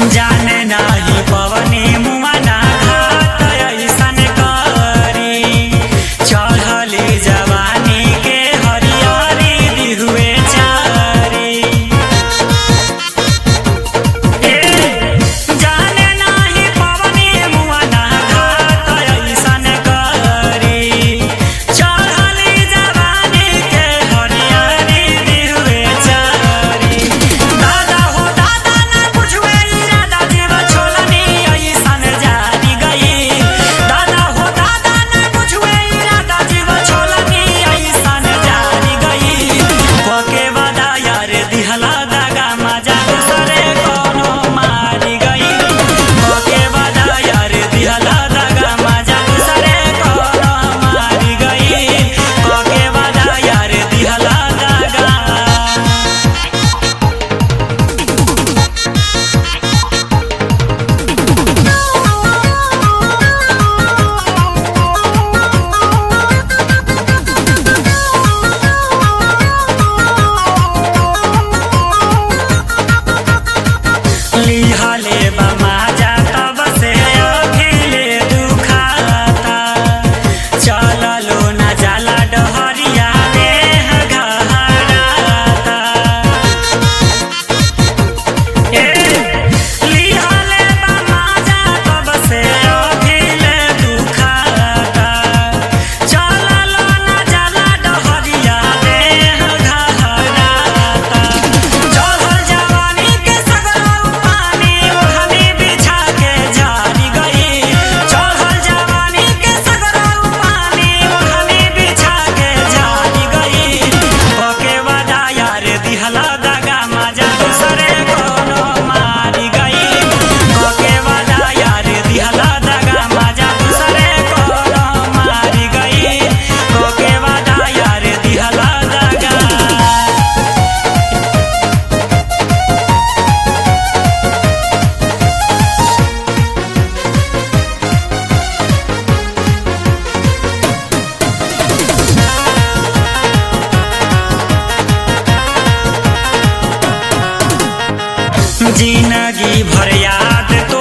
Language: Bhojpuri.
जाने नाही पवनी मुआ ना घात ऐसन करी चढ़ली जवानी के हरियारी दिहुए चारी जाने नाही पवनी मुआ ना घात ऐसन करी चढ़ली जवानी के हरियारी दिहुए चारी दादा हो दादा ना बुझवे इरादा जीव छोलनी ऐसन जारी गई दादा हो दादा ना बुझवे इरादा जीव छोलनी ऐसन जारी गई पके वादा यार दिहला दागा मजा दूसरे कोनो मारी गई पके वादा यार दिहला दागा मजा दूसरे कोनो मारी गई पके वादा यार दिहला दागा लिहले बमाजा तब से अभिले दुखाता चललो न जाला डहरिया देह घहराता ए लिहले बमाजा तब से अभिले दुखाता चललो न जाला डहरिया देह घहराता चढ़ल जवानी के सगरो पानी ओढ़नी बिछा के जारी गई चढ़ल जवानी के सगरो पानी ओढ़नी बिछा के जारी गई पके वादा यार दिहला दागा मजा दूसरे कोनो मारी गई पके वादा यार दिहला दागा मजा दूसरे कोनो मारी गई पके वादा यार दिहला दागा जिंदगी भर याद तो